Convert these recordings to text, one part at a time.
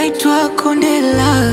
naitwa Kondela.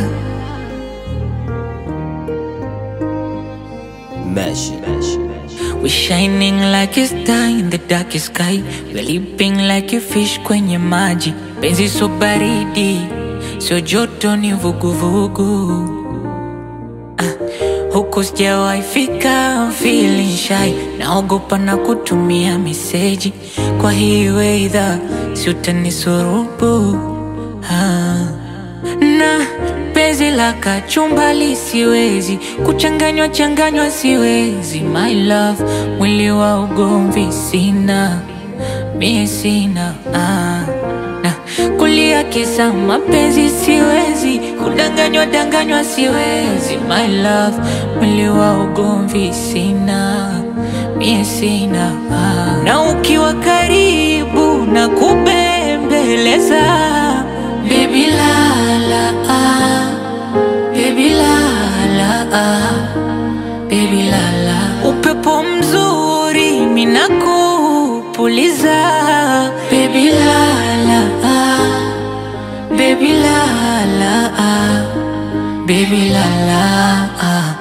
Mesh. We shining like a star in the darkest sky. We leaping like a fish kwenye maji. Penzi so baridi, sio joto ni vuguvugu. Ah, huku sijawahi fika, I'm feeling shy. Naogopa na kutumia meseji. Kwa hii weather, si utanisurubu. Ah na penzi la kachumbali siwezi kuchanganywa changanywa siwezi my love mwili wa ugomvi sina mie sina ah. na kulia kisa mapenzi siwezi kudanganywa danganywa siwezi my love mwili wa ugomvi sina mie sina ah. na ukiwa karibu na kubembeleza Baby la la ah, baby la la ah, baby la la. Upepo mzuri minakupuliza. Baby la la ah, baby la la ah, baby la la ah.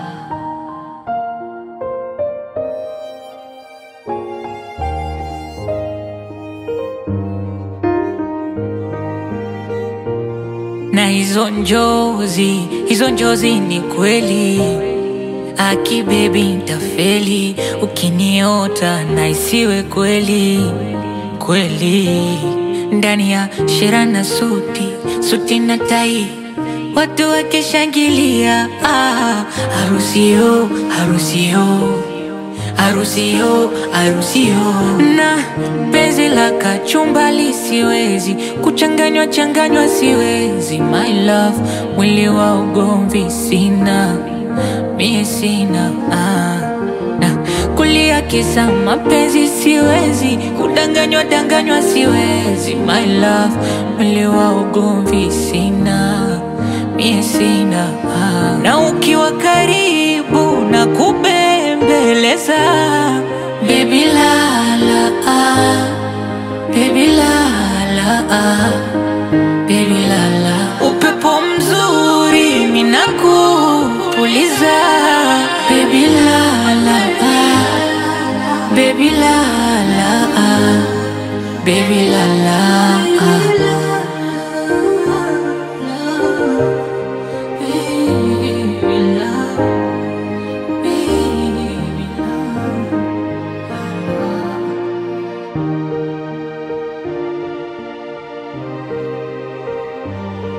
na hizo njozi, hizo njozi ni kweli. Aki baby ntafeli ukiniota na isiwe kweli kweli. Ndani ya shera na suti, suti na tai, watu wakishangilia. Ah, harusio, harusio harusio harusio na penzi la kachumbali siwezi kuchanganywa changanywa siwezi my love mwili wa ugomvi sina mie sina ah. na kulia kisa mapenzi siwezi kudanganywa danganywa siwezi my love mwili wa ugomvi sina mie sina ah. na ukiwa karibu na kubembeleza baby la la ah, baby la la ah, baby la la upepo mzuri minakupuliza baby la la ah, baby la la ah, baby la la ah.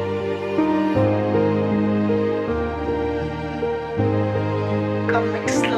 Comic Slicer.